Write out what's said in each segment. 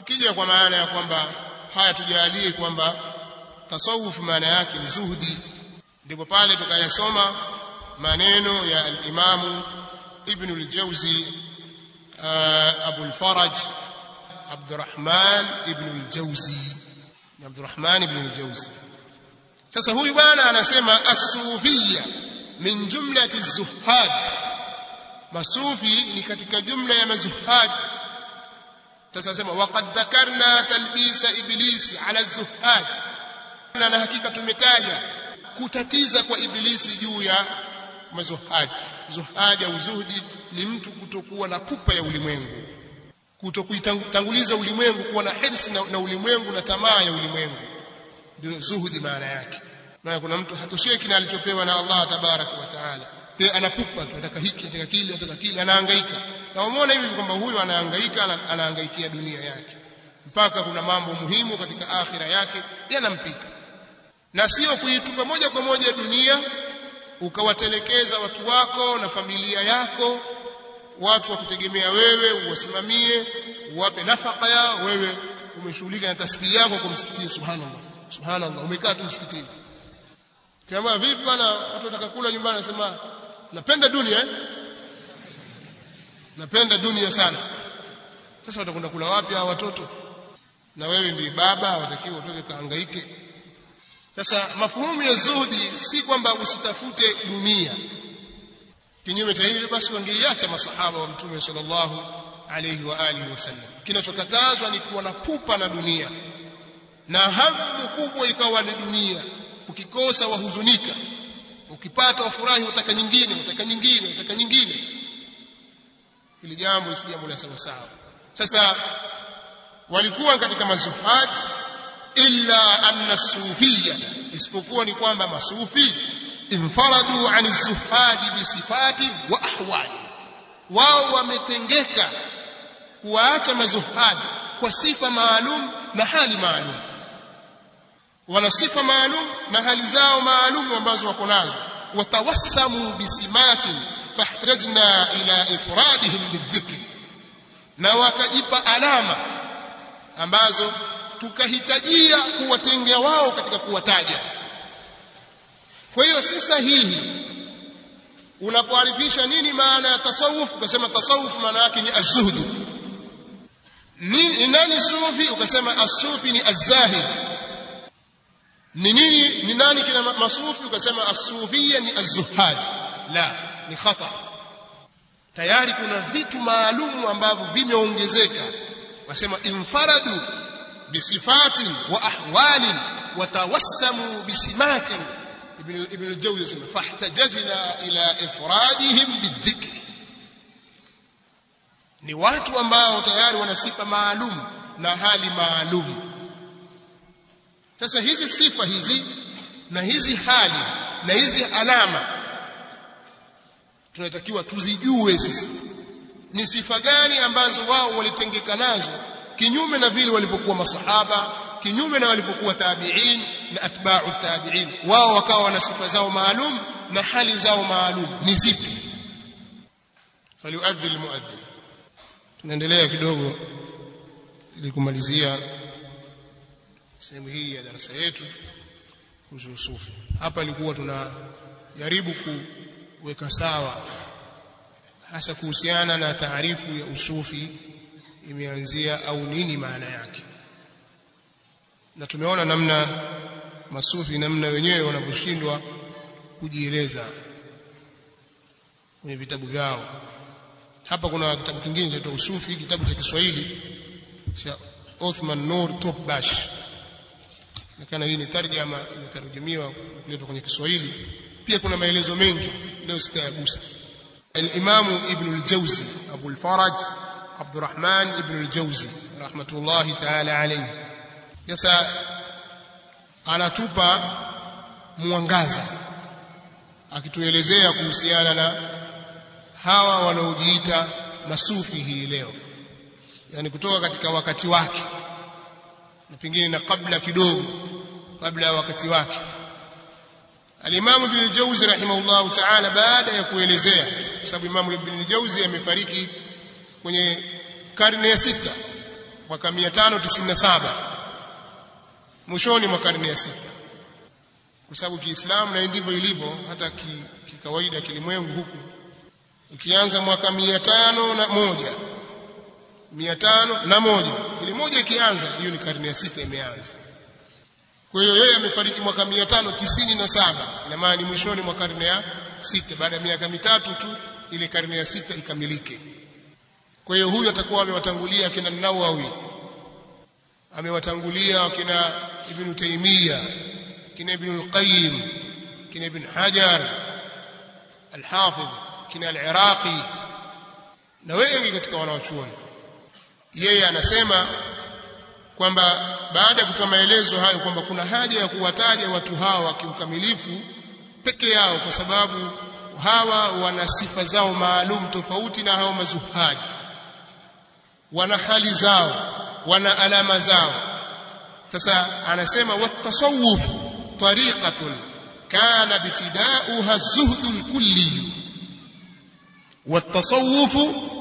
tukija kwa maana ya kwamba haya tujalie kwamba tasawuf maana yake ni zuhdi ndipo pale tukayasoma maneno ya al-Imam Ibn al-Jawzi Abu al-Faraj Abdurrahman Ibn al-Jawzi Abdurrahman Ibn al-Jawzi sasa huyu bwana anasema as-sufiyya min jumlati az-zuhad masufi ni katika jumla ya mazuhad sasa nasema waqad dhakarna talbisa iblisi ala az-zuhad na hakika tumetaja kutatiza kwa ibilisi juu ya mazuhad zuhad au zuhdi ni mtu kutokuwa na pupa ya ulimwengu kutokuitanguliza ulimwengu kuwa na hirsi na, na ulimwengu na tamaa ya ulimwengu ndio zuhudi maana yake maana kuna mtu hatosheki na alichopewa na Allah tabaraka wa taala yeye anapupa tu anataka hiki anataka kile anataka kile anahangaika na umeona hivi kwamba huyu anahangaika anahangaikia dunia yake mpaka kuna mambo muhimu katika akhira yake yanampita na sio kuitupa moja kwa moja dunia ukawatelekeza watu wako na familia yako watu wa kutegemea wewe uwasimamie uwape nafaka yao wewe umeshughulika na tasbihi yako kwa msikitini subhanallah subhanallah umekaa tu msikitini kama vipi bwana watu wataka kula nyumbani nasema napenda dunia eh? napenda dunia sana sasa watakwenda kula wapi hao watoto na wewe ndiye baba hawatakiwa utoke kahangaike sasa mafuhumu ya zuhudi si kwamba usitafute dunia kinyume cha hivyo basi wangeiacha masahaba wa mtume sallallahu alayhi wa alihi wasallam kinachokatazwa ni kuwa na pupa na dunia na hamu kubwa ikawa ni dunia ukikosa wahuzunika ukipata wafurahi utaka nyingine utaka nyingine utaka nyingine hili jambo si jambo la sawa sawa sasa walikuwa katika mazuhad illa anna sufiyata isipokuwa ni kwamba masufi infaradu an zuhadi bisifati wa ahwali wao wametengeka kuwaacha mazuhadi kwa sifa maalum na hali maalum wana sifa maalum na hali zao maalum ambazo wako nazo watawassamu bisimatin fahtajna ila ifradihim bidhikri na wakajipa alama ambazo tukahitajia kuwatengea wao katika kuwataja kwa hiyo si sahihi unapoarifisha nini maana ya tasawuf ukasema tasawuf maana yake ni azuhdu ni nani sufi ukasema asufi ni azahid ni nini ni nani kina masufi ukasema asufia ni azuhad la ni khata tayari kuna vitu maalumu ambavyo vimeongezeka wasema infaradu bisifatin wa ahwalin watawassamu bisimatin ibn ibn al-jawzi yasema fahtajajna ila ifradihim bidhikri ni watu ambao tayari wana sifa maalum na hali maalum sasa hizi sifa hizi na hizi hali na hizi alama tunatakiwa tuzijue sisi ni sifa gani ambazo wao walitengeka nazo kinyume na vile walivyokuwa masahaba kinyume na walivyokuwa tabi'in na atba'u tabi'in wao wakawa wana sifa zao maalum na hali zao maalum ni zipi faliuadhi almuadhin tunaendelea kidogo ili kumalizia sehemu hii ya darasa yetu kuhusu sufi hapa ilikuwa tunajaribu kuweka sawa hasa kuhusiana na taarifu ya usufi imeanzia au nini maana yake na tumeona namna masufi namna wenyewe wanavyoshindwa kujieleza kwenye vitabu vyao hapa kuna kitabu kingine chaitwa usufi kitabu cha Kiswahili cha Othman Nur Topbash nakana hii ni tarjama imetarujumiwa kuletwa kwenye Kiswahili pia kuna maelezo mengi leo sitayagusa الإمام ابن الجوزي أبو الفرج عبد الرحمن ابن الجوزي رحمة الله تعالى عليه sasa anatupa mwangaza akituelezea kuhusiana na hawa wanaojiita masufi hii leo yani kutoka katika wakati wake na pengine na kabla kidogo kabla ya wakati wake Al-Imam Ibn al-Jawzi rahimahullahu ta'ala baada ya kuelezea sababu Imam Ibn al-Jawzi amefariki kwenye karne ya sita mwaka 597 mwishoni mwa karne ya sita kwa sababu Kiislamu na ndivyo ilivyo hata kikawaida ki kilimwengu huku ukianza mwaka 500 na moja mia tano na moja ile moja ikianza hiyo ni karne ya sita imeanza kwa hiyo yeye amefariki mwaka mia tano tisini na saba ina maana ni mwishoni mwa karne ya sita baada ya miaka mitatu tu ile karne ya sita ikamilike kwa hiyo huyu atakuwa amewatangulia akina Nawawi amewatangulia akina Ibn Taymiyyah kina Ibn al-Qayyim kina Ibn Hajar al-Hafidh kina al-Iraqi na wengi katika wanawachuoni yeye anasema kwamba baada ya kutoa maelezo hayo kwamba kuna haja ya kuwataja watu hawa kiukamilifu peke yao kwa sababu hawa wana sifa zao maalum tofauti na hao mazuhaji wana hali zao wana alama zao sasa anasema watasawuf tariqatun kana bitidauha zuhdu lkulli watasawuf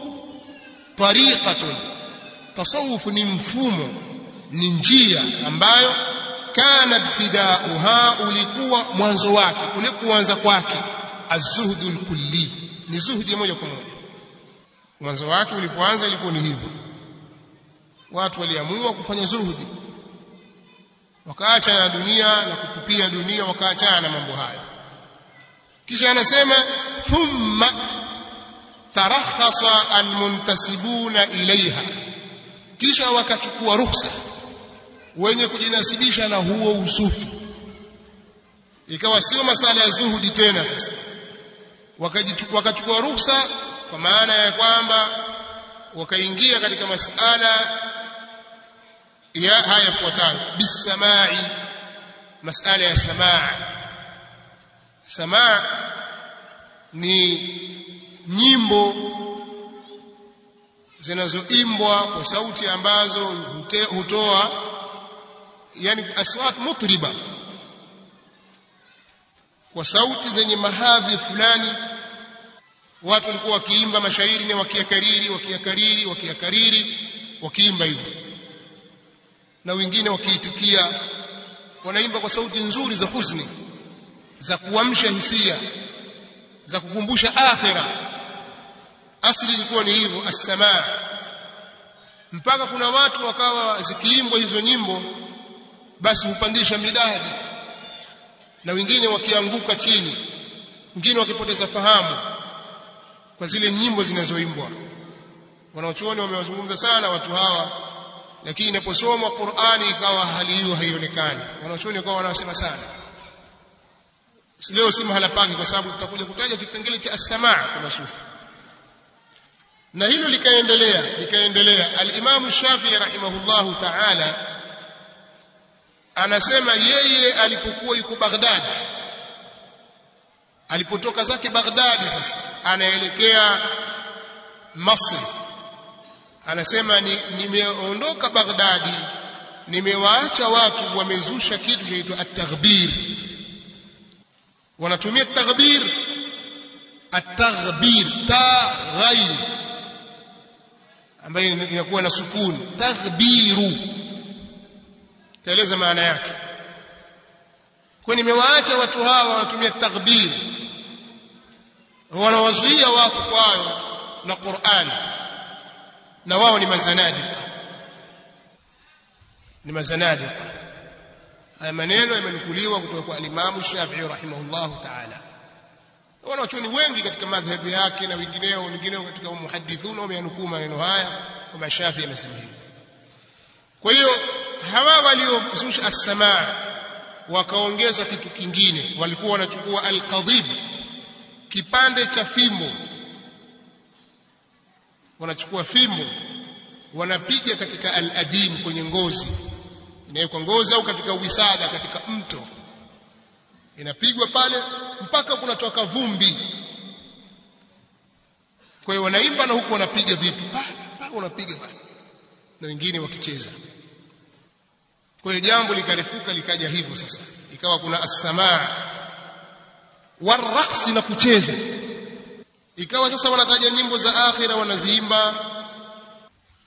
tariqatun tasawuf ni mfumo ni njia ambayo kana ibtidauha ulikuwa mwanzo wake ule kuanza kwake azuhdu lkulli ni zuhdi moja kwa moja mwanzo wake ulipoanza ilikuwa ni hivyo watu waliamua kufanya zuhudi wakaacha na dunia na kutupia dunia wakaachana na mambo hayo kisha anasema thumma tarakhasa almuntasibuna ilaiha kisha wakachukua ruhusa wenye kujinasibisha na huo usufi ikawa sio masala ya zuhudi tena sasa wakachukua ruhusa kwa maana ya kwamba wakaingia katika masala ya haya yafuatayo bisamai masala ya samaa samaa ni nyimbo zinazoimbwa kwa sauti ambazo hutoa yani aswat mutriba kwa sauti zenye mahadhi fulani watu walikuwa wakiimba mashairi na wakiyakariri wakiyakariri wakiyakariri wakiimba hivyo na wengine wakiitikia wanaimba kwa sauti nzuri za huzuni za kuamsha hisia za kukumbusha akhira asili ilikuwa ni hivyo as-samaa mpaka kuna watu wakawa zikiimbwa hizo nyimbo basi hupandisha midadi na wengine wakianguka chini wengine wakipoteza fahamu kwa zile nyimbo zinazoimbwa wanaochuoni wamewazungumza sana watu hawa lakini inaposomwa Qur'ani ikawa hali hiyo haionekani wanaochuoni wakawa wanasema sana leo si mahala pake kwa sababu tutakuja kutaja kipengele cha as-samaa kwa masufi na hilo likaendelea likaendelea al-Imam Shafi'i rahimahullahu ta'ala anasema yeye alipokuwa yuko Baghdad alipotoka zake Baghdad sasa anaelekea Masri anasema nimeondoka ni Baghdadi nimewaacha watu wamezusha kitu kinaitwa at-taghbir wanatumia at-taghbir at-taghbir taghair ambayo inakuwa na sukuni taghbiru taeleza maana yake kwa nimewaacha watu hawa wanatumia taghbir wanawazuia watu kwayo na Qur'an na wao ni mazanadika ni mazanadika haya maneno yamenukuliwa kutoka kwa alimamu Shafi'i rahimahullahu ta'ala wanachuoni wengi katika madhhabi yake na wengineo wengineo katika muhadithuna wameyanukuu maneno haya kwamba Shafi'i amesema hivi kwa hiyo hawa waliozusha as-samaa wakaongeza kitu kingine walikuwa wanachukua al-qadhib kipande cha fimbo wanachukua fimbo wanapiga katika al-adim kwenye ngozi inawekwa ngozi au katika wisada katika mto inapigwa pale mpaka kunatoka vumbi kwa hiyo wanaimba na huku wanapiga vitu mpaka wanapiga pale na wengine wakicheza kwa hiyo jambo likarefuka likaja hivyo sasa ikawa kuna as-samaa waraqsi na kucheza ikawa sasa wanataja nyimbo za akhira wanaziimba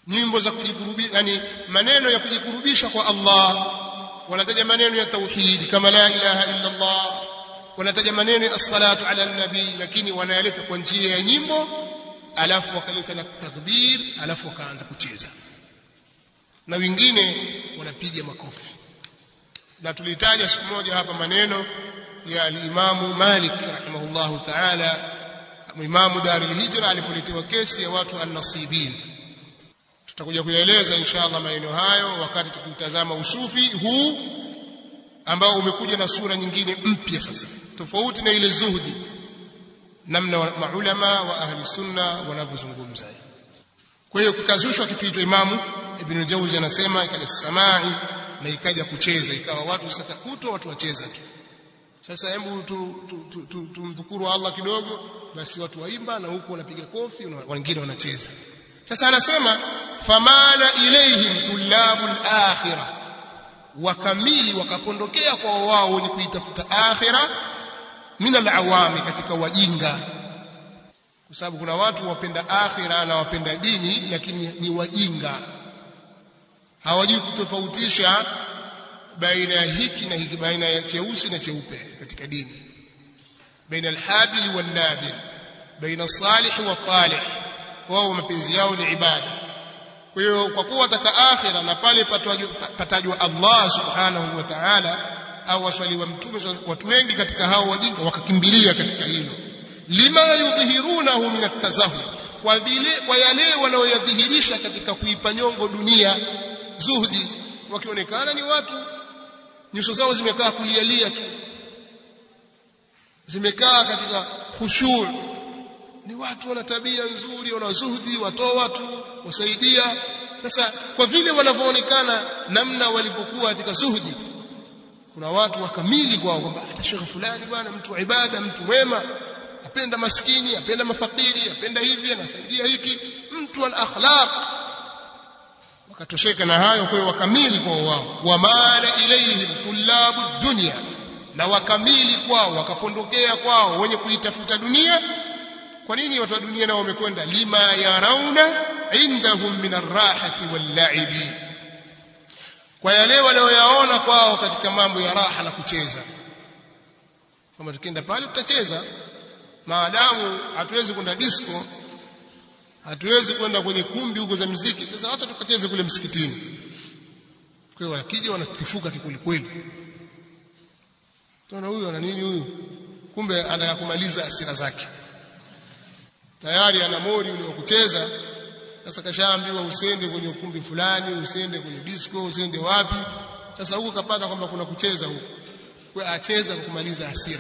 nyimbo za kujikurubisha yani maneno ya kujikurubisha kwa Allah wanataja maneno ya tauhid kama la ilaha illa Allah wanataja maneno ya as-salatu ala nabii lakini wanayaleta kwa njia ya nyimbo alafu wakaleta na takbir alafu wakaanza kucheza na wengine wanapiga makofi na tulitaja siku moja hapa maneno ya al-Imamu Malik rahimahullahu ta'ala Imamu Darul Hijra alipoletewa kesi ya watu an-nasibin tutakuja kuyaeleza inshallah maneno hayo wakati tukitazama usufi huu ambao umekuja na sura nyingine mpya sasa tofauti na ile zuhudi namna maulama wa ahli sunna wanavyozungumza kwa hiyo kukazushwa kitu hicho imamu ibn jauzi anasema ikaja samai na ikaja kucheza ikawa watu sasa kutwa watu wacheza tu sasa hebu tumdhukuru tu, tu, tu, Allah kidogo basi watu waimba na huku wanapiga kofi na wengine wanacheza sasa anasema famala ilaihim tullabul akhirah wakamili wakapondokea kwa wao wenye kuitafuta akhira min alawami katika wajinga kwa sababu kuna watu wapenda akhira na wapenda dini lakini ni wajinga hawajui kutofautisha baina ya hiki na hiki baina ya cheusi na cheupe katika dini baina alhabil wan nabil baina salih wa talih wao mapenzi yao ni ibada kwa hiyo kwa kuwa wataka akhira na pale patajwa Allah subhanahu wa ta'ala au waswali wa mtume watu wengi katika hao wajinga wakakimbilia katika hilo lima yudhihirunahu min at-tazahhur kwa vile kwa yale wanaoyadhihirisha katika kuipa nyongo dunia zuhdi wakionekana ni watu nyuso zao zimekaa kulialia tu zimekaa katika khushu' ni watu wana tabia nzuri wana zuhdi watoa watu wasaidia sasa kwa vile wanavyoonekana namna walivyokuwa katika zuhdi kuna watu wakamili kwao kwamba hata shekhe fulani bwana mtu wa ibada mtu mwema apenda maskini apenda mafakiri apenda hivi anasaidia hiki mtu ana akhlaq wakatosheka na hayo kwa hiyo wakamili kwao wao wamala ilaihim tullabu dunya na wakamili kwao wakapondokea kwao wenye kuitafuta dunia kwa nini watu wa dunia nao wamekwenda lima yarauna indahum min arrahati walla'ibi kwa yale wanayoyaona kwao katika mambo ya raha na kucheza kama tukienda pale tutacheza maadamu hatuwezi kwenda disco hatuwezi kwenda kwenye kumbi huko za muziki sasa hata tukacheze kule msikitini kwa hiyo wakija wanatifuka kikuli kweli tuna huyu ana nini huyu kumbe anataka kumaliza asira zake tayari ana mori ule wa kucheza sasa kashaambiwa usende kwenye ukumbi fulani usende kwenye disco usende wapi sasa huko kapata kwamba kuna kucheza huko kwa acheza kwa kumaliza hasira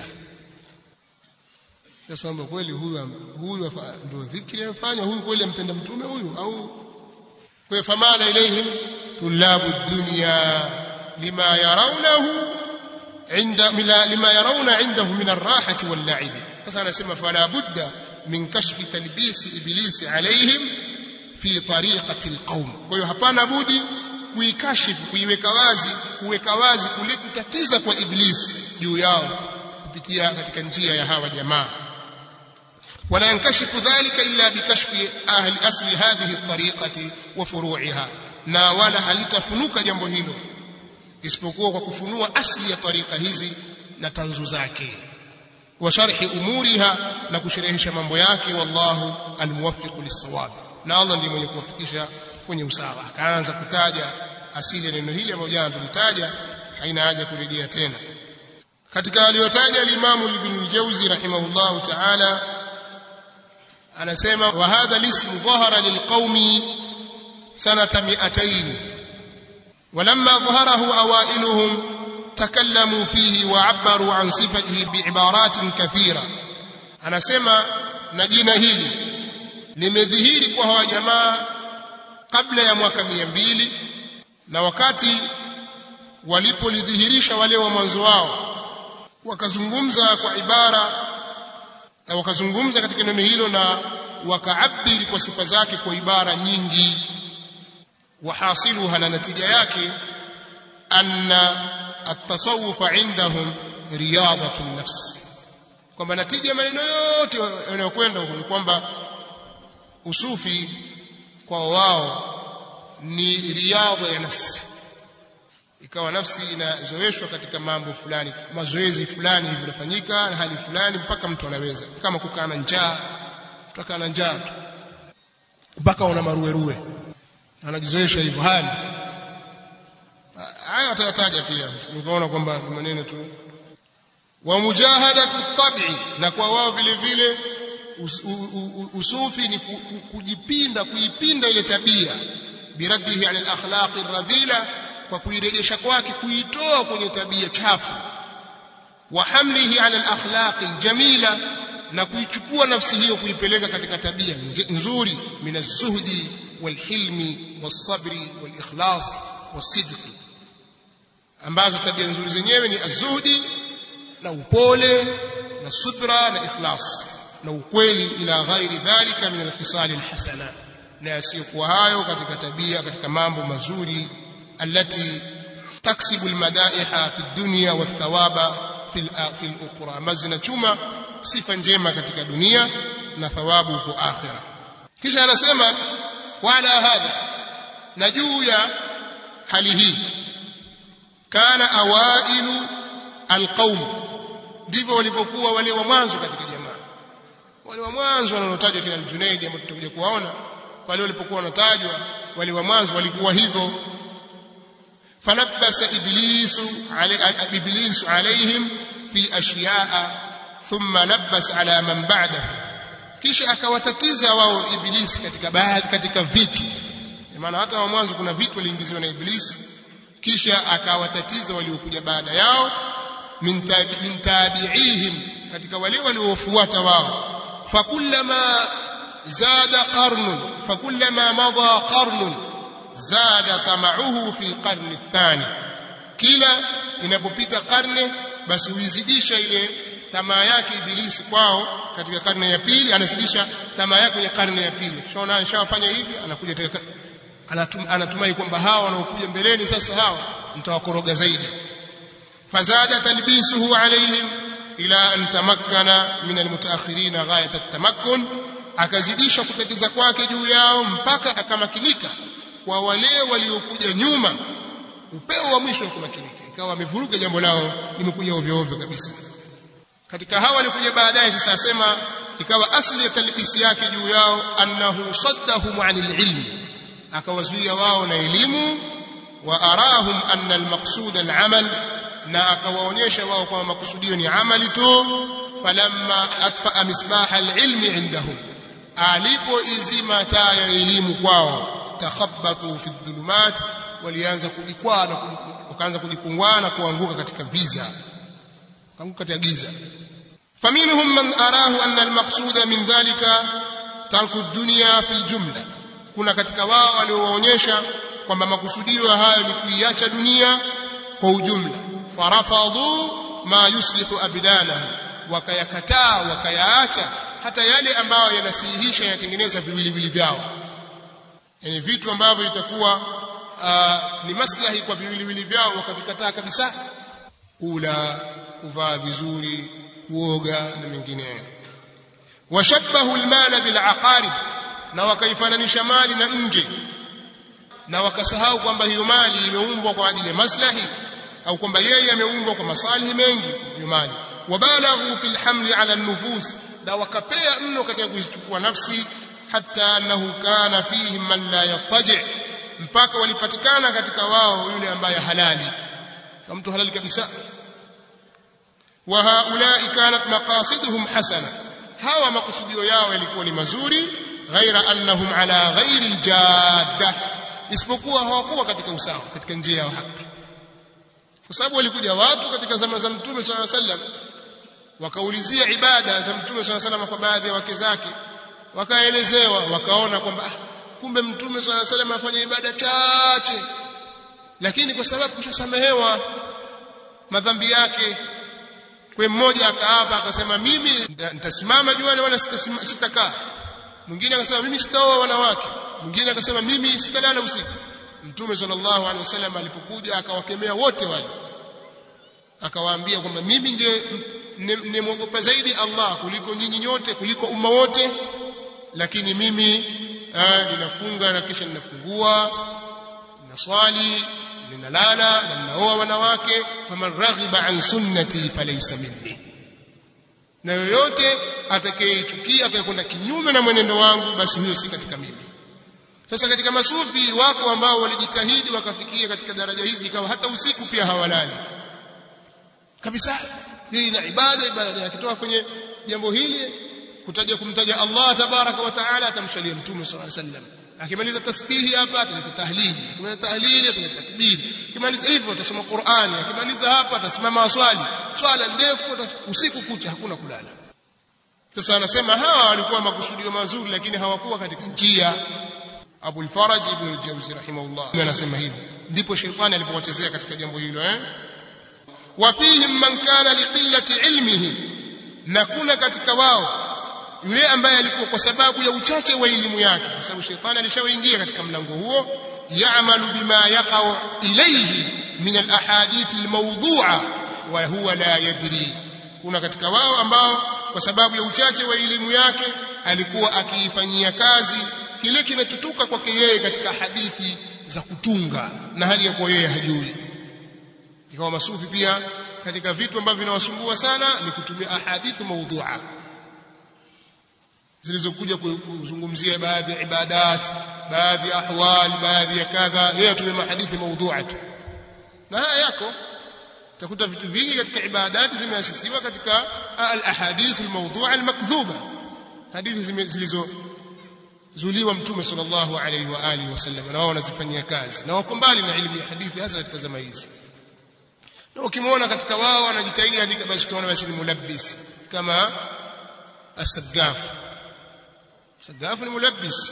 sasa kwamba kweli huyu huyu ndio dhikri afanya huyu kweli ampenda mtume huyu au kwa famala ilaihim tulabu dunya lima yarawnahu inda lima yarawna indahu min arrahati wal la'ib sasa anasema fala budda min kashfi talbisi iblisi alaihim fi tariqati alqaum kwa hiyo hapana budi kuikashifu kuiweka wazi kuweka wazi kule kutatiza kwa iblisi juu yao kupitia katika njia ya hawa jamaa ولا ينكشف ذلك إلا بكشف أهل أصل هذه الطريقة وفروعها na wala halitafunuka jambo hilo isipokuwa kwa kufunua asli ya tariqa hizi na tanzu zake wa sharhi umuriha na kusherehesha mambo yake wallahu almuwaffiq lis-sawab na Allah ndiye mwenye kuwafikisha kwenye usawa akaanza kutaja asili ya neno hili ambayo jana tulitaja haina haja kurejea tena katika aliyotaja al-Imam Ibn al-Jawzi rahimahullahu ta'ala anasema wa hadha al-ism dhahara lilqaumi sanata 200 ولما ظهره أوائلهم تكلموا فيه وعبروا عن صفته بعبارات كثيرة أنا سمع نجينا هيلي limedhihiri kwa hawa jamaa kabla ya mwaka mia mbili na wakati walipolidhihirisha wale wa mwanzo wao wakazungumza kwa ibara na wakazungumza katika neno hilo na wakaabiri kwa sifa zake kwa ibara nyingi wahasiluha na natija yake anna التصوف عندهم رياضة النفس kwamba natija maneno yote yanayokwenda huko ni kwamba usufi kwa wao ni riadha ya nafsi ikawa nafsi inazoeshwa katika mambo fulani mazoezi fulani hivi yanafanyika na hali fulani mpaka mtu anaweza kama kukaa na njaa kutoka na njaa tu mpaka una maruweruwe anajizoesha hivyo hali haya atayataja pia nikaona kwamba maneno tu wa mujahadatu tabi na kwa wao vile vile us, u, u, usufi ni ku, ku, kujipinda kuipinda ile tabia biraddihi ala al-akhlaqi radhila kwa kuirejesha kwake kuitoa kwenye tabia chafu wa hamlihi ala al-akhlaqi al-jamila na kuichukua nafsi hiyo kuipeleka katika tabia nzuri min az-zuhdi wal-hilmi was-sabri wal-ikhlas was-sidqi ambazo tabia nzuri zenyewe ni az-zuhdi na upole na subra na ikhlas na ukweli ila ghairi dhalika min al-khisal al-hasana na yasiyokuwa hayo katika tabia katika mambo mazuri التي تكسب المدائح في الدنيا والثواب في في الاخرى مزنا chuma sifa njema katika dunia na thawabu huko akhira kisha anasema wala hadha na juu ya hali hii kana awailu alqaum ndivyo walipokuwa wale wa mwanzo katika jamaa wale wa mwanzo wanaotajwa kina Junaid ambao tutakuja kuwaona wale walipokuwa wanatajwa wale wa mwanzo walikuwa hivyo فلبس إبليس علي إبليس عليهم في أشياء ثم لبس على من بعده kisha akawatatiza wao ibilisi katika baadhi katika vitu maana hata wa mwanzo kuna vitu waliingiziwa na ibilisi kisha akawatatiza waliokuja baada yao min tabi'ihim katika wale waliofuata wao fakullama zada qarnun fakullama madha qarnun zada tamauhu fi alqarni athani kila inapopita karne basi huizidisha ile tamaa yake ibilisi kwao katika karne ya pili anazidisha tamaa yake kwenye karne ya pili shaona anashafanya hivi anakuja tena anatum, anatumai kwamba hawa wanaokuja mbeleni sasa hawa mtawakoroga zaidi fazada talbisuhu alaihim ila an tamakkana min almutaakhirin ghayat at-tamakkun akazidisha kutatiza kwake juu yao mpaka akamakinika kwa wale waliokuja nyuma upeo wa mwisho wa kumakinika ikawa wamevuruga jambo lao limekuja ovyo ovyo kabisa katika hawa walikuja baadaye sasa asema ikawa asli ya talbisi yake juu yao annahu saddahum anil ilmi akawazuia wao na elimu wa arahum anna almaqsud alamal na akawaonyesha wao kwamba makusudio ni amali tu falamma atfa misbah alilmi indahum alipoizima taa ya elimu kwao takhabbatu fi dhulumat walianza kujikwaa na wakaanza kujikungwana na kuanguka katika viza kuanguka katika giza faminhum man arahu anna almaqsuda min dhalika tarku dunya fi aljumla kuna katika wao waliowaonyesha kwamba makusudio hayo ni kuiacha dunia kwa ujumla farafadhu ma yuslihu abdana wakayakataa wakayaacha hata yale ambayo yanasihihisha yanatengeneza viwiliwili vyao yani vitu ambavyo itakuwa uh, ni maslahi kwa viwiliwili vyao wakavikataa kabisa kula kuvaa vizuri kuoga na mengineyo washabahu almala bilaqarib na wakaifananisha mali na nge na wakasahau kwamba hiyo mali imeumbwa kwa ajili ya maslahi au kwamba yeye ameumbwa kwa masalihi mengi hiyo mali wabalaghu fi alhamli ala an-nufus na wakapea mno katika kuzichukua nafsi hatta annahu kana fihim man la yattaji mpaka walipatikana katika wao yule ambaye halali kama mtu halali kabisa wa haulai kanat maqasiduhum hasana hawa makusudio yao yalikuwa ni mazuri ghaira annahum ala ghairi aljadda isipokuwa hawakuwa katika usawa katika njia ya haki kwa sababu walikuja watu katika zama za mtume sallallahu alaihi wasallam wakaulizia ibada za mtume sallallahu alaihi wasallam kwa baadhi ya wake zake wakaelezewa wakaona kwamba ah, kumbe mtume swalla salam afanya ibada chache lakini kwa sababu kushasamehewa madhambi yake kwa mmoja akaapa akasema mimi nitasimama juani wala sitakaa mwingine akasema mimi sitaoa wanawake mwingine akasema mimi sitalala usiku mtume sallallahu alaihi wasallam alipokuja akawakemea wote wale akawaambia kwamba mimi ndiye nimwogopa zaidi Allah kuliko nyinyi nyote kuliko umma wote lakini mimi ninafunga na kisha ninafungua naswali ninalala na ninaoa wanawake faman raghiba an sunnati falaysa minni na yoyote atakayechukia atakayekwenda kinyume na mwenendo wangu basi huyo si katika mimi sasa katika masufi wako ambao walijitahidi wakafikia katika daraja hizi ikawa hata usiku pia hawalali kabisa hii na ibada ibada akitoka kwenye jambo hili kutaja kumtaja Allah tabaraka wa taala atamshalia mtume sallallahu alaihi wasallam akimaliza tasbihi hapa ataleta tahlili akimaliza tahlili ataleta takbiri akimaliza hivyo atasoma Qur'ani akimaliza hapa atasimama waswali swala ndefu usiku kucha hakuna kulala sasa anasema hawa walikuwa makusudio mazuri lakini hawakuwa katika njia Abu al-Faraj ibn al-Jawzi rahimahullah anasema hivi ndipo shetani alipowachezea katika jambo hilo eh wafihim man kana liqillati ilmihi na kuna katika wao yule ambaye alikuwa kwa sababu ya uchache wa elimu yake kwa sababu shetani alishawaingia katika mlango huo ya'malu bima yaqa'u ilayhi min al-ahadith al-mawdu'a wa huwa la yadri kuna katika wao ambao kwa sababu ya uchache wa elimu yake alikuwa akiifanyia kazi kile kinachotoka kwake yeye katika hadithi za kutunga na hali ya kuwa yeye hajui ikawa masufi pia katika vitu ambavyo vinawasumbua sana ni kutumia ahadithi maudhu'a zilizokuja kuzungumzia baadhi ya ibadat baadhi ya ahwal baadhi ya kadha yeye atumia mahadithi maudhu'a tu na haya yako utakuta vitu vingi katika ibadati zimeasisiwa katika al-ahadith al-mawdu'a al-makdhuba hadithi zilizo zuliwa mtume sallallahu alaihi wa alihi wasallam na wao wanazifanyia kazi na wako mbali na elimu ya hadithi hasa katika zama hizi na ukimwona katika wao wanajitahidi andika basi tunaona basi ni mulabbis kama as-saggaf saggaf ni mulabbis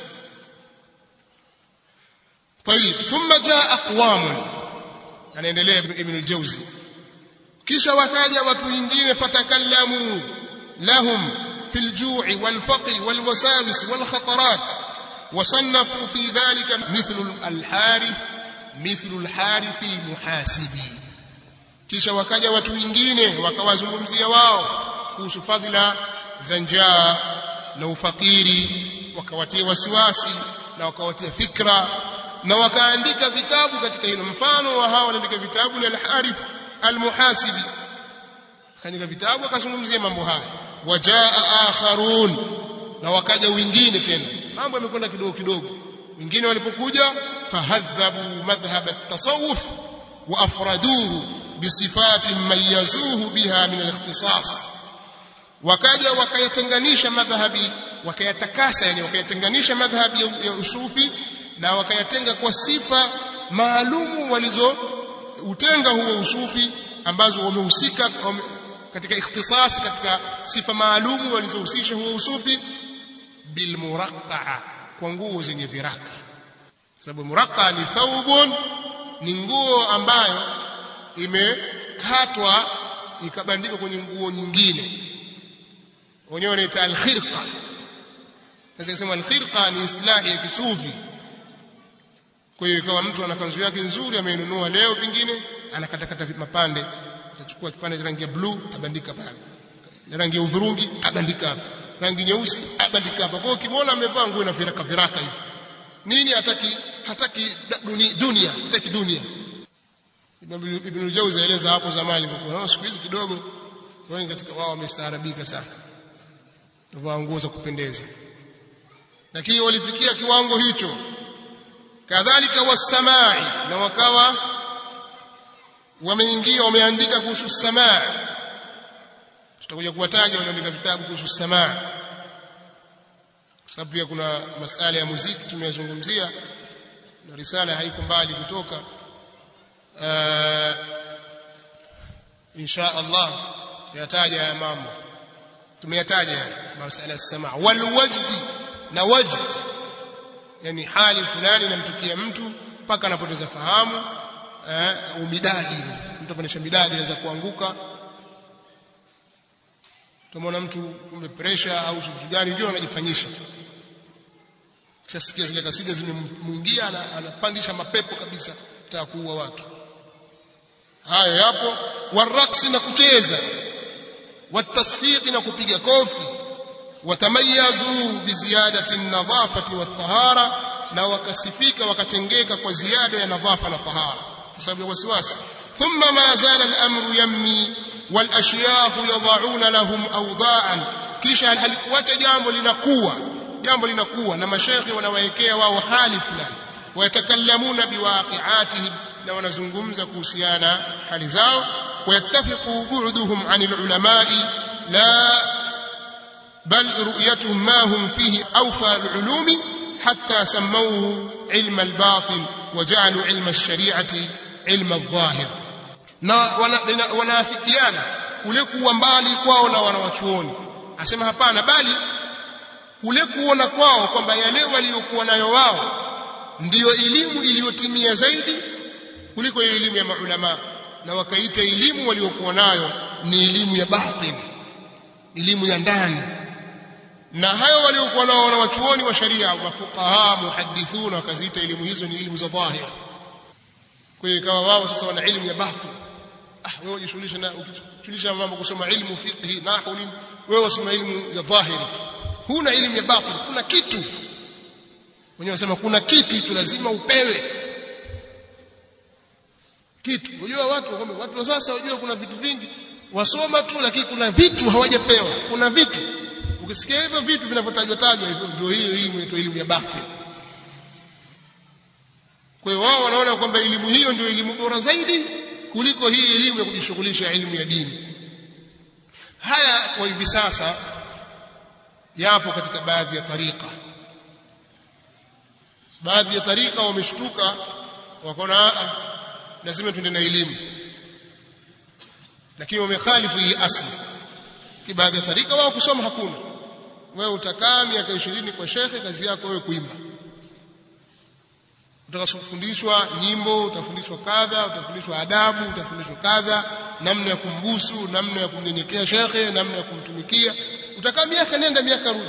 طيب ثم جاء اقوام anaendelea ibn al-jawzi kisha wakaja watu wengine fatakallamu lahum في الجوع والفقر والوساوس والخطرات وصنفوا في ذلك مثل الحارث مثل الحارث المحاسبي kisha wakaja watu wengine wakawazungumzia wao kuhusu fadhila za njaa na ufakiri wakawatia wasiwasi na wakawatia fikra na wakaandika vitabu katika hilo mfano wa hao waliandika vitabu ni al-Harith al-Muhasibi akaandika vitabu akazungumzia mambo haya wajaa akharun na wakaja wengine tena mambo yamekwenda kidogo kidogo wengine walipokuja fahadhabu madhhab at-tasawuf wa afraduhu bisifatin mayazuhu biha min al-ikhtisas wakaja wakayatenganisha madhhabi wakayatakasa yani wakayatenganisha madhhabi ya usufi na wakayatenga kwa sifa maalumu walizo utenga huo usufi ambazo wamehusika katika ikhtisasi katika sifa maalum walizohusisha huo usufi bilmuraqqaa kwa nguo zenye viraka sababu muraqqaa ni thawbun ni nguo ambayo imekatwa ikabandikwa kwenye nguo nyingine wenyewe wanaita alkhirqa sasa kusema alkhirqa ni istilahi ya kisufi kwa hiyo ikawa mtu ana kanzu yake nzuri ameinunua leo pengine anakatakata mapande atachukua kipande cha rangi ya blue abandika pale rangi ya udhurungi abandika hapa rangi nyeusi abandika hapa kwa hiyo ukimwona amevaa nguo na viraka viraka hivi nini hataki hataki dunia, dunia hataki dunia Ibn Jauzi aeleza hapo zamani kwa siku hizi kidogo wengi katika wao wamestaarabika sana wavaa nguo za kupendeza lakini walifikia kiwango hicho kadhalika wasamai na wakawa wameingia wameandika kuhusu samaa tutakuja kuwataja wanaandika vitabu kuhusu samaa kwa sababu pia kuna masala ya muziki tumeyazungumzia na risala haiko mbali kutoka uh, insha Allah tuyataja ya mambo tumeyataja yani masala ya samaa wal wajdi na wajd yani hali fulani inamtukia mtu mpaka anapoteza fahamu eh, au midadi mtu apanisha midadi anaweza kuanguka tumeona mtu kumbe pressure au vitu gani ndio anajifanyisha kishasikia zile kasida zimemwingia anapandisha mapepo kabisa nataka kuua watu hayo yapo waraksi na kucheza watasfiqi na kupiga kofi watamayazu biziyadati an-nadhafati wat-tahara na wakasifika wakatengeka kwa ziada ya nadhafa na tahara kwa sababu ya wasiwasi thumma ma zala al-amru yammi wal ashyakh yad'una lahum awda'an kisha halikuacha jambo linakuwa jambo linakuwa na mashekhe wanawaekea wao hali fulani wayatakallamuna biwaqi'atihim na wanazungumza kuhusiana hali zao wayattafiqu bu'duhum 'anil ulama'i la bal ru'yatuhum ma hum fihi awfa al-ulumi hatta sammawhu 'ilma al-batin wa ja'alu 'ilma ash-shari'ati 'ilma adh-dhahir na wanaafikiana kule kuwa mbali kwao na wanawachuoni asema hapana bali kule kuona kwao kwamba yale waliokuwa nayo wao ndiyo elimu iliyotimia zaidi kuliko ile elimu ya maulama na wakaita elimu waliokuwa nayo ni elimu ya batin elimu ya ndani na hayo waliokuwa nao wanawachuoni wa sharia mafuqaha muhadithuna wakaziita elimu hizo ni elimu za dhahir kwa hiyo ikawa wao sasa wana elimu ya batin ah wewe ujishughulisha na ukijishughulisha mambo kusoma ilmu fiqh nahwu nini wewe usoma elimu ya dhahiri huna elimu ya batin kuna kitu wenyewe wanasema kuna kitu hicho lazima upewe kitu unajua watu kwamba watu wa sasa unajua kuna vitu vingi wasoma tu lakini kuna vitu hawajapewa kuna vitu ukisikia hivyo vitu vinavyotajwa tajwa hivyo ndio hiyo elimu inaitwa elimu ya batin kwa hiyo wao wanaona kwamba elimu hiyo ndio elimu bora zaidi kuliko hii elimu ya kujishughulisha elimu ya dini haya kwa hivi sasa yapo katika baadhi ya tarika baadhi ya tarika wameshtuka wakaona lazima tuende na elimu lakini wamekhalifu hii asli kibaadhi ya tarika wao kusoma hakuna wewe utakaa miaka ishirini kwa shekhe kazi yako wewe kuimba utakafundishwa nyimbo utafundishwa kadha utafundishwa adabu utafundishwa kadha namna ya kumbusu namna ya kumnyenyekea shekhe namna ya kumtumikia utakaa miaka nenda miaka rudi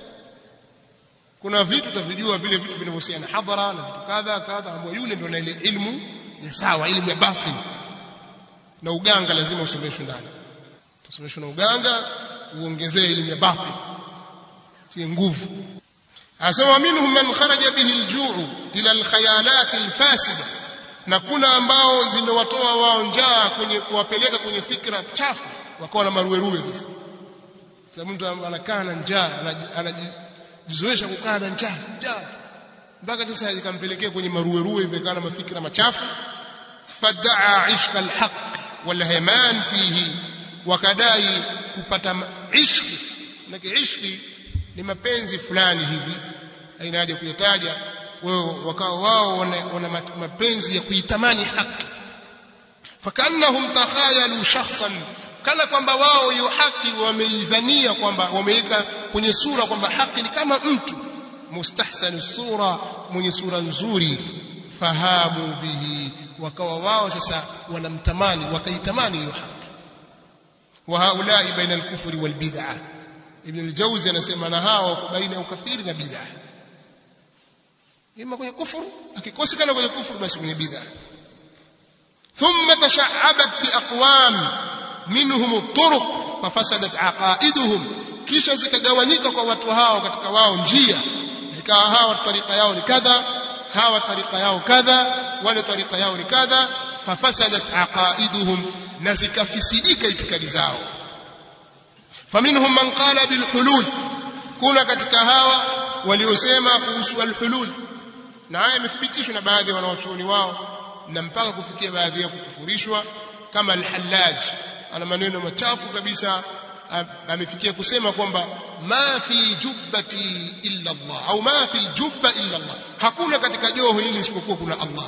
kuna vitu utavijua vile vitu vinavyohusiana na hadhara na vitu kadha kadha ambayo yule ndio na ile ilmu ya sawa ilmu ya batin na uganga lazima usomeshwe ndani utasomeshwa na uganga uongezee elimu ya batin tie nguvu asema minhum man kharaja bihi aljuu ila alkhayalat alfasida na kuna ambao zimewatoa wao njaa kwenye kuwapeleka kwenye fikra chafu wakawa na maruweruwe sasa sasa mtu anakaa na njaa anajizoesha kukaa na njaa njaa mpaka sasa ikampelekea kwenye maruweruwe hivyo na mafikira machafu fadaa ishqa alhaq walhaman fihi wakadai kupata ishqi na ishqi ni mapenzi fulani hivi haina haja kuyataja wao wakawa wao wana, wana mapenzi ya kuitamani haki fakannahum takhayalu shakhsan kana kwamba wao hiyo haki wameidhania kwamba wameweka kwenye sura kwamba haki ni kama mtu mustahsanu sura mwenye sura nzuri fahamu bihi wakawa wao sasa wanamtamani wakaitamani hiyo haki wa haulai baina al-kufri wal bid'ah ibn al-jawzi anasema na hao baina ya ukafiri na bid'ah ima kwenye kufuru akikosekana kwenye kufuru basi kwenye bid'ah thumma tasha'abat bi aqwam minhum at-turuq fafasadat aqaiduhum kisha zikagawanyika kwa watu hao katika wao njia zikawa hawa tarika yao ni kadha hawa tarika yao kadha wale tarika yao ni kadha fafasadat aqaiduhum na zikafisidika itikadi zao faminhum man qala bilhulul kuna katika hawa waliosema kuhusu alhulul na haya imethibitishwa na baadhi ya wanawachuoni wao na mpaka kufikia baadhi ya kukufurishwa kama al-Hallaj ana maneno machafu kabisa amefikia kusema kwamba ma fi jubbati illa Allah au ma fi aljubba illa Allah hakuna katika joho hili isipokuwa kuna Allah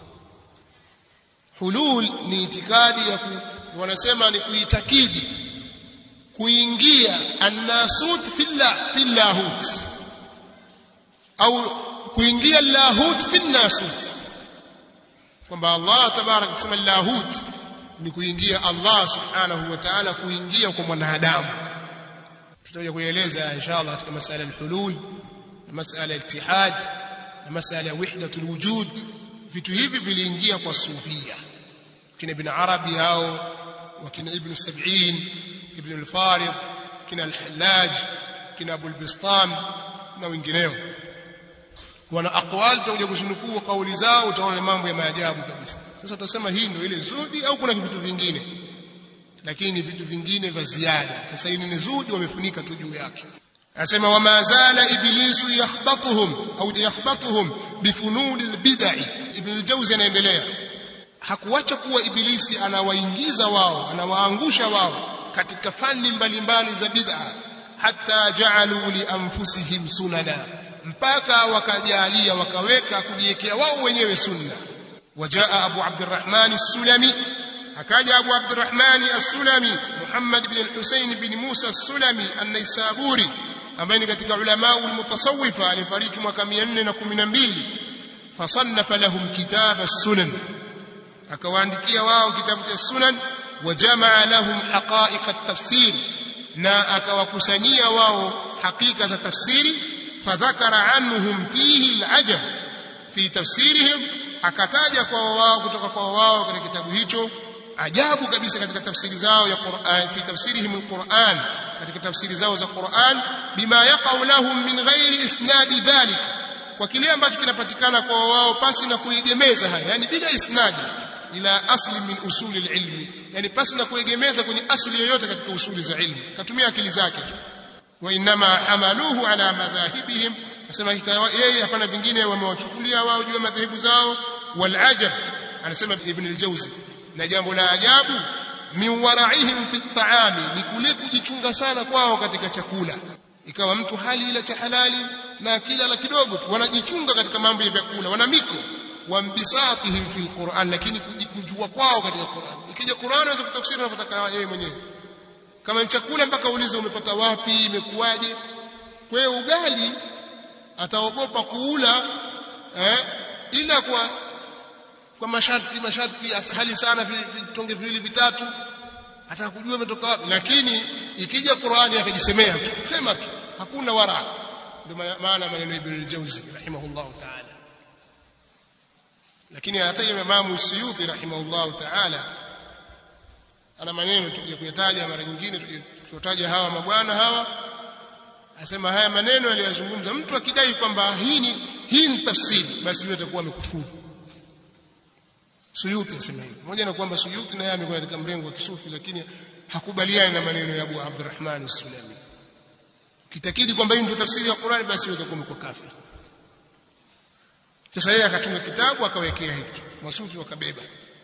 hulul ni itikadi ya ku, wanasema ni kuitakidi kuingia annasut fillah fillahut au kuingia lahut finnasut kwamba Allah tabarak kusema lahut ni kuingia Allah subhanahu wa ta'ala kuingia kwa mwanadamu tutakuja kueleza inshallah katika masala al-hulul na masala al-ittihad na masala ya wahdatul wujud vitu hivi viliingia kwa sufia kina ibn arabi hao wakina ibn sab'in ibn al-farid kina al-hallaj kina abu al-bistam na wengineo wana aqwal tutakuja kuzinukuu kauli zao utaona mambo ya maajabu kabisa sasa tutasema hii ndio ile zuhdi au kuna vitu vingine lakini ni vitu vingine vya ziada sasa hii ni zuhdi wamefunika tu juu yake anasema wama zala iblisu yakhbatuhum au yakhbatuhum bifununi albid'i ibn al-jawzi anaendelea hakuacha kuwa ibilisi anawaingiza wao anawaangusha wao katika fani mbalimbali za bid'a hatta ja'alu li anfusihim sunana mpaka wakajalia wakaweka kujiwekea wao wenyewe sunna wajaa abu abdurrahman as-sulami akaja abu abdurrahman as-sulami muhammad bin husayn bin musa as-sulami an-naisaburi ambaye ni katika ulama al-mutasawwifa alifariki mwaka 412 fasannafa lahum kitab as-sunan akawaandikia wao kitabu cha sunan wajamaa lahum haqa'iq at-tafsir na akawakusanyia wao hakika za tafsiri fadhakara anhum fihi al-ajab fi tafsirihim akataja kwa wao kutoka kwa wao katika kitabu hicho ajabu kabisa katika tafsiri zao ya Qur'an fi tafsirihim al-Qur'an katika tafsiri zao za Qur'an bima yaqau lahum min ghairi isnadi dhalik kwa kile ambacho kinapatikana kwa wao pasi na kuegemeza haya yani bila isnadi ila asli min usuli ilmi yani pasi na kuegemeza kwenye asli yoyote katika usuli za ilmu katumia akili zake tu wa inma hamaluhu ala madhahibihim nasema yeye hapana vingine wamewachukulia wao juu ya madhehebu zao wal ajab anasema ibn al-jawzi na jambo la ajabu min waraihim fi at-ta'ami ni kule kujichunga sana kwao katika chakula ikawa mtu hali ila cha halali na kila la kidogo tu wanajichunga katika mambo ya vyakula wana miko wambisatihim fi alquran lakini kujua kwao katika Qur'an ikija Qur'an unaweza kutafsiri unavyotaka yeye mwenyewe kama ni chakula mpaka uulize umepata wapi imekuwaje kwa hiyo ugali ataogopa kuula eh, ila kwa kwa masharti masharti hali sana vitonge viwili vitatu atakujua umetoka wapi lakini ikija Qur'ani akajisemea tu sema tu hakuna wara ndio maana maneno ibn al-Jawzi rahimahullahu ta'ala lakini hata Imam Suyuti rahimahullahu ta'ala ana maneno tukija kuyataja mara nyingine tukitaja hawa mabwana hawa asema haya maneno aliyozungumza mtu akidai kwamba hii ni hii ni tafsiri basi yeye atakuwa amekufuru Suyuti asema hivyo pamoja na kwamba Suyuti naye amekuwa katika mrengo wa kisufi lakini hakubaliani na maneno ya Abu Abdurrahman as-Sulami kitakidi kwamba hii ndio tafsiri ya Qur'an basi wewe utakuwa umekuwa kafir sasa yeye akatunga kitabu akawekea hicho masufi wakabeba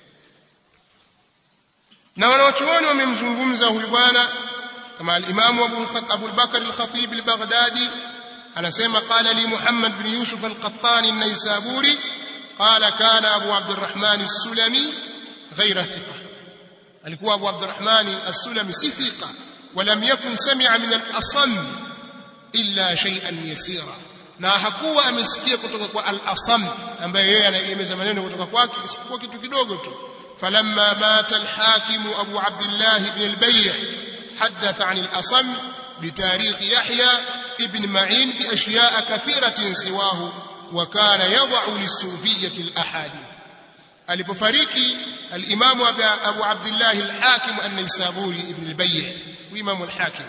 na wanawachuoni wamemzungumza huyu bwana kama al-Imam Abu Abu Bakr al-Khatib al-Baghdadi anasema qala li Muhammad bin Yusuf al-Qattani an-Naisaburi قال كان أبو عبد الرحمن السلمي غير ثقة alikuwa Abu Abdurrahman as-Sulami si thiqa ولم يكن سمع من الأصم إلا شيئا يسيرا na hakuwa amesikia kutoka kwa al-Asam ambaye yeye anaegemeza maneno kutoka kwake isipokuwa kitu kidogo tu falamma mata al-hakim Abu Abdullah ibn al-Bay' حدث عن الأصم بتاريخ يحيى ابن معين بأشياء كثيرة سواه وكان يضع للصوفية الأحاديث alipofariki al-Imam Abu Abdullah al-Hakim an-Naisaburi ibn al-Bay' Imam al-Hakim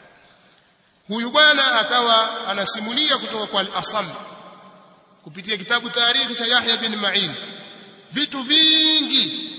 huyu bwana akawa anasimulia kutoka kwa al-Asam kupitia kitabu tarikhi cha Yahya bin Ma'in vitu vingi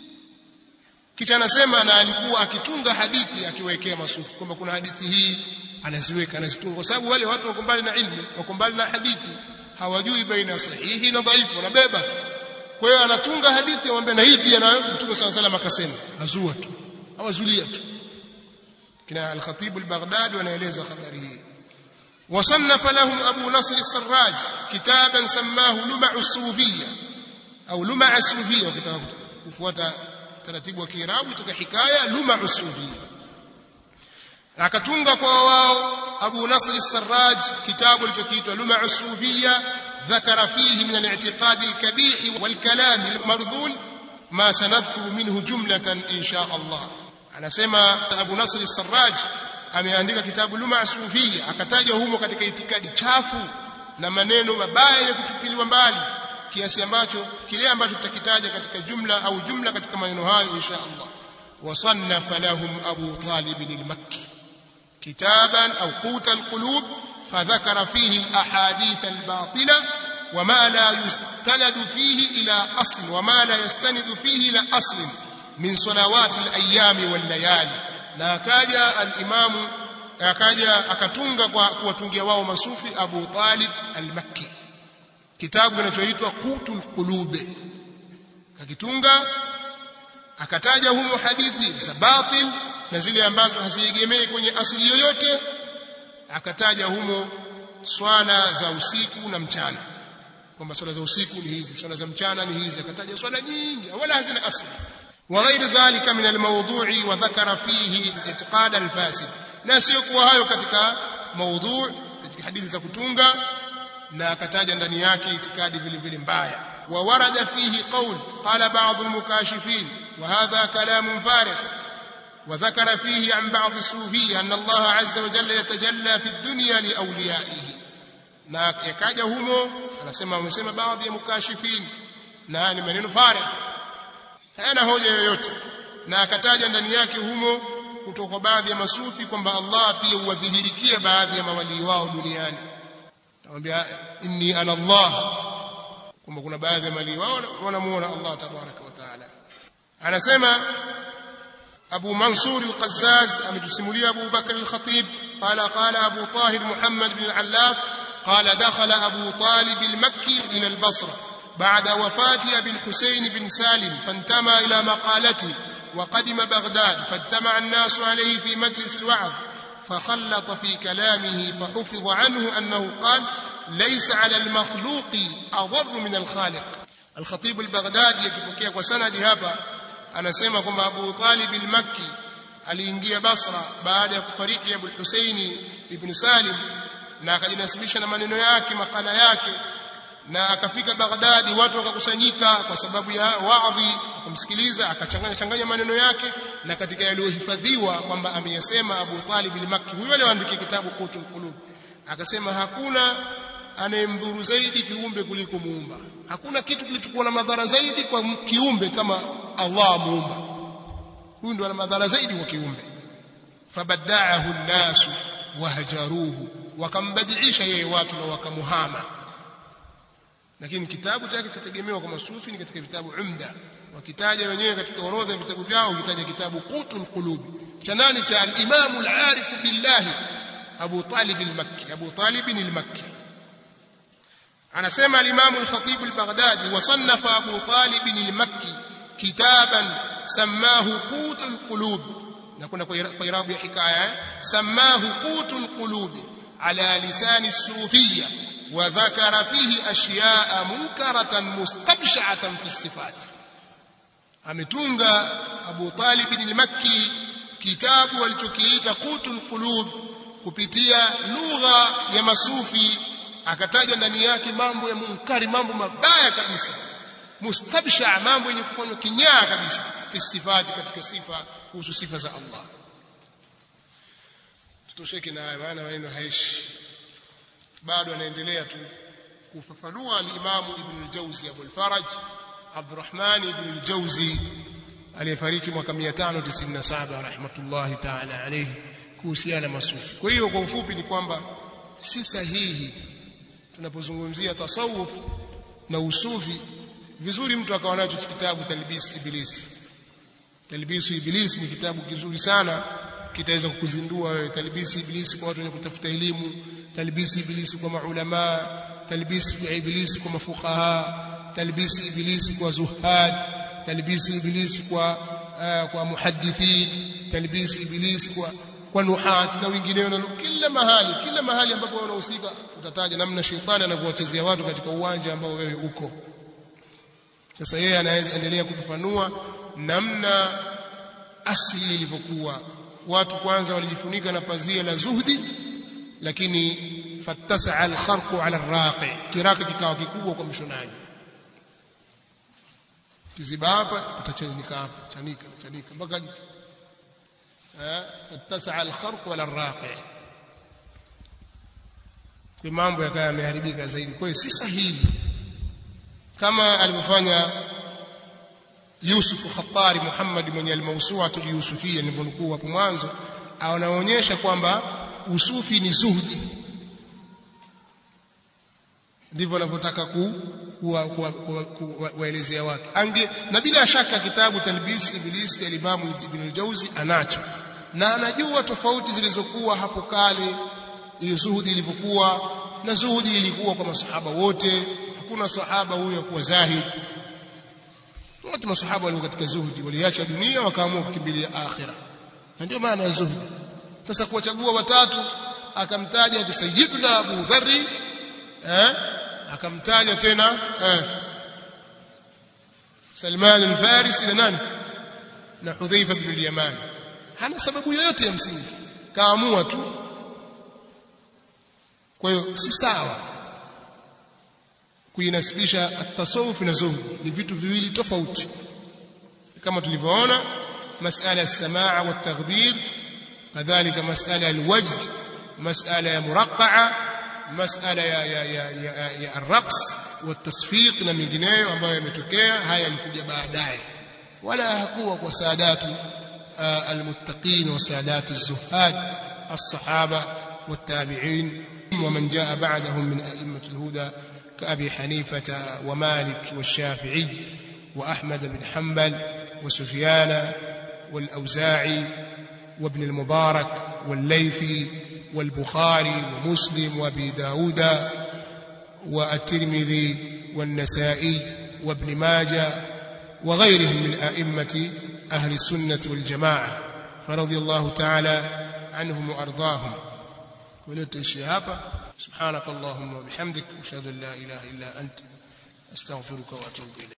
kisha anasema na alikuwa akitunga hadithi akiwekea masufi kwamba kuna hadithi hii anaziweka anazitunga kwa sababu wale watu wako mbali na ilmu wako mbali na hadithi hawajui baina sahihi na dhaifu wanabeba kwa hiyo anatunga hadithi amwambia na hii pia na Mtume صلى الله عليه akasema azua tu awazulia tu kina al-Khatib al-Baghdadi wanaeleza habari hii وصنف لهم أبو نصر السراج كتابا سماه لمع الصوفية أو لمع الصوفية وفوات taratibu wa Kiarabu toka hikaya luma usufia akatunga kwa wao Abu Nasr al-Sarraj kitabu kilichoitwa luma usufia ذكر فيه من الاعتقاد الكبيح والكلام المرذول ما سنذكر منه جملة إن شاء الله anasema Abu Nasr al-Sarraj ameandika kitabu luma sufia akataja humo katika itikadi chafu na maneno mabaya ya kutupiliwa mbali kiasi ambacho kile ambacho tutakitaja katika jumla au jumla katika maneno hayo insha Allah wasannafa lahum Abu Talib al-Makki kitaban au quta al-qulub فذكر فيه الأحاديث الباطلة وما لا يستند فيه إلى أصل وما لا يستند فيه إلى أصل من صلوات الأيام والليالي na akaja al-Imam akaja akatunga kwa kuwatungia wao masufi Abu Talib al-Makki kitabu kinachoitwa Qutul Qulube kakitunga akataja humo hadithi za batil na zile ambazo haziegemei kwenye asili yoyote akataja humo swala za usiku na mchana kwamba swala za usiku ni hizi swala za mchana ni hizi akataja swala nyingi wala hazina asili وغير ذلك من الموضوع وذكر فيه اعتقاد الفاسد na sio kuwa hayo katika maudhu katika hadithi za kutunga na akataja ndani yake itikadi vile vile mbaya وورد فيه قول قال بعض المكاشفين وهذا كلام فارغ وذكر فيه عن بعض الصوفية أن الله عز وجل يتجلى في الدنيا لأوليائه na yakaja humo anasema wamesema baadhi ya mukashifin na ni maneno farid hayana hoja yoyote na akataja ndani yake humo kutoka kwa baadhi ya masufi kwamba Allah pia huwadhihirikia baadhi ya mawalii wao duniani anamwambia inni ana Allah kwamba kuna baadhi ya mawalii wao wanamuona Allah tabaraka wa taala anasema أبو منصور القزاز أمتسمولي أبو بكر الخطيب قال قال أبو طاهر محمد بن العلاف قال دخل أبو طالب المكي إلى البصرة بعد وفاة أبي الحسين بن سالم فانتمى إلى مقالته وقدم بغداد فاجتمع الناس عليه في مجلس الوعظ فخلط في كلامه فحفظ عنه أنه قال ليس على المخلوق أضر من الخالق الخطيب البغدادي يكفكيك وسند هذا anasema kwamba Abu Talib al-Makki aliingia Basra baada ya kufariki Abu Husaini ibn Salim na akajinasibisha na maneno yake makala yake na akafika Baghdadi watu wakakusanyika kwa sababu ya waadhi kumsikiliza akachanganya changanya maneno yake na katika yaliyohifadhiwa kwamba ameyasema Abu Talib al-Makki huyo aliyeandika kitabu Qutul Qulub akasema hakuna anayemdhuru zaidi kiumbe kuliko muumba hakuna kitu kilichokuwa na madhara zaidi kwa kiumbe kama Allah muumba huyu ndo ana madhara zaidi kwa kiumbe fabadaahu nnasu wahajaruhu wakambadilisha yeye watu na wakamuhama lakini kitabu chake chategemewa kwa masufi ni katika vitabu umda wakitaja wenyewe katika orodha ya vitabu vyao ukitaja kitabu qutul qulub cha nani cha al-imam al-arif billahi Abu Talib al-Makki Abu Talib al-Makki anasema al-Imam al-Khatib al-Baghdadi wasannafa Abu Talib al-Makki kitaban sammahu qutul qulub na kuna kwa irabu ya hikaya sammahu qutul qulub ala lisan as-sufiyya wa dhakara fihi ashya'a munkaratan mustabsha'atan fi as-sifat ametunga Abu Talib al-Makki kitabu alichokiita qutul qulub kupitia lugha ya masufi akataja ndani yake mambo ya munkari mambo mabaya kabisa mustabsha mambo yenye kufanywa kinyaa kabisa fi sifati katika sifa kuhusu sifa za Allah tutosheke na haya maana maneno haishi bado anaendelea tu kufafanua al-Imam Ibn al-Jawzi Abu al-Faraj Abdurrahman Ibn al-Jawzi aliyefariki mwaka 597 rahmatullahi ta'ala alayhi kuhusiana na masufi kwa hiyo kwa ufupi ni kwamba si sahihi tunapozungumzia tasawuf na usufi vizuri mtu akawa nacho kitabu talbis iblis talbis iblis ni kitabu kizuri sana kitaweza kukuzindua wewe talbis iblis kwa watu wenye kutafuta elimu talbis iblis kwa maulama talbis iblis kwa mafuqaha talbis iblis kwa zuhad talbis iblis kwa uh, kwa muhaddithin talbis iblis kwa kwa nuhat na wengineo na kila mahali kila mahali ambapo unahusika utataja namna shetani anavyowachezea watu katika uwanja ambao wewe uko sasa yeye anaweza endelea kufafanua namna asili ilivyokuwa watu kwanza walijifunika na pazia la zuhdi lakini fattasaa alkharqu ala arraqi kiraka kikawa kikubwa kwa mshonaji kiziba hapa utachanika hapa chanika chanika mpaka fattasaa alkharqu ala arraqi kwa mambo yakawa yameharibika zaidi kwa hiyo si sahihi kama alivyofanya Yusuf Khattari Muhammad mwenye al-Mawsu'atu al-Yusufiyya nilivyonukuu hapo mwanzo anaonyesha kwamba usufi ni zuhdi ndivyo wanavyotaka ku kuwaelezea watu ange na bila shaka kitabu talbis iblis cha Imam Ibn al-Jauzi anacho na anajua tofauti zilizokuwa hapo kale hiyo zuhudi ilivyokuwa na zuhudi ilikuwa kwa masahaba wote hakuna sahaba huyo kuwa zahid wote masahaba walikuwa katika zuhudi waliacha dunia wakaamua kukimbilia akhira na ndio maana ya zuhudi sasa kuwachagua watatu akamtaja sayyiduna Abu Dharri eh akamtaja tena eh Salman al-Farisi na nani na Hudhaifa ibn al-Yaman hana sababu yoyote ya msingi kaamua tu kwa hiyo si sawa kuinasibisha at-tasawuf na zuhud ni vitu viwili tofauti kama tulivyoona masala ya samaa wa taghbir kadhalika masala ya alwajd masala ya muraqqa'a masala ya ya ya ya, ya arraqs wa tasfiq na mengineyo ambayo yametokea haya yalikuja baadaye wala hakuwa kwa saadatu المتقين وسادات الزهاد الصحابة والتابعين ومن جاء بعدهم من أئمة الهدى كأبي حنيفة ومالك والشافعي وأحمد بن حنبل وسفيان والأوزاعي وابن المبارك والليثي والبخاري ومسلم وابي داود والترمذي والنسائي وابن ماجه وغيرهم من أئمة أهل السنة والجماعة فرضي الله تعالى عنهم وأرضاهم ولدت الشهابة سبحانك اللهم وبحمدك أشهد أن لا إله إلا أنت أستغفرك وأتوب إليك